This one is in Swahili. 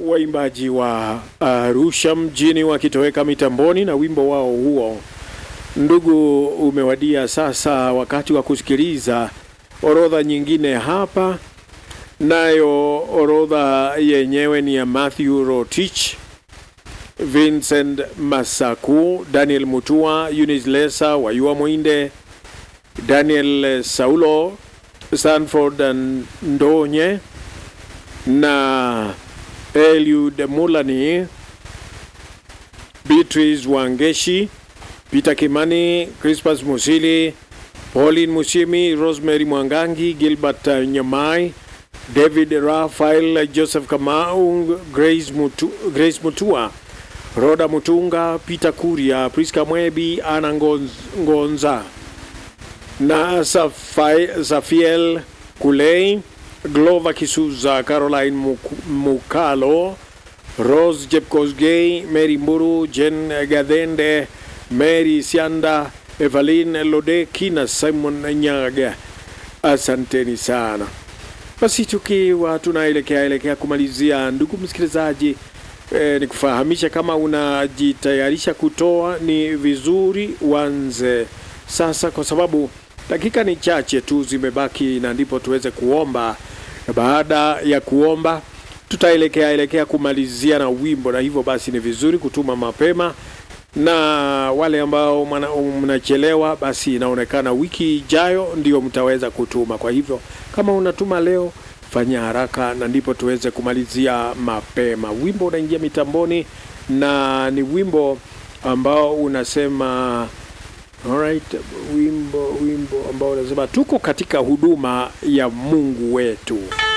waimbaji wa Arusha mjini wakitoweka mitamboni na wimbo wao huo. Ndugu, umewadia sasa wakati wa kusikiliza orodha nyingine hapa, nayo orodha yenyewe ni ya Matthew Rotich, Vincent Masaku, Daniel Mutua, Eunice Lesa, Wayua Mwinde, Daniel Saulo, Stanford Ndonye na Eliud Mulani, Beatrice Wangeshi, Peter Kimani, Crispus Musili, Pauline Musimi, Rosemary Mwangangi, Gilbert Nyamai, David Rafael, Joseph Kamau, Grace, Mutu, Grace Mutua, Roda Mutunga, Peter Kuria, Priska Mwebi, Ana Ngonz, Ngonza na Safai, Safiel Kulei, Glover Kisuza, Caroline Muk- Mukalo, Rose Jepkosgei, Mary Mburu, Jen Gadende, Mary Sianda, Evelyn Lodeki na Simon Nyaga. Asanteni sana. Basi tukiwa tunaelekea elekea kumalizia, ndugu msikilizaji, eh, ni kufahamisha kama unajitayarisha kutoa, ni vizuri uanze sasa, kwa sababu dakika ni chache tu zimebaki, na ndipo tuweze kuomba, na baada ya kuomba tutaelekea elekea kumalizia na wimbo, na hivyo basi ni vizuri kutuma mapema na wale ambao mwana- mnachelewa, basi inaonekana wiki ijayo ndio mtaweza kutuma. Kwa hivyo kama unatuma leo, fanya haraka, na ndipo tuweze kumalizia mapema. Wimbo unaingia mitamboni na ni wimbo ambao unasema alright, wimbo wimbo ambao unasema tuko katika huduma ya Mungu wetu.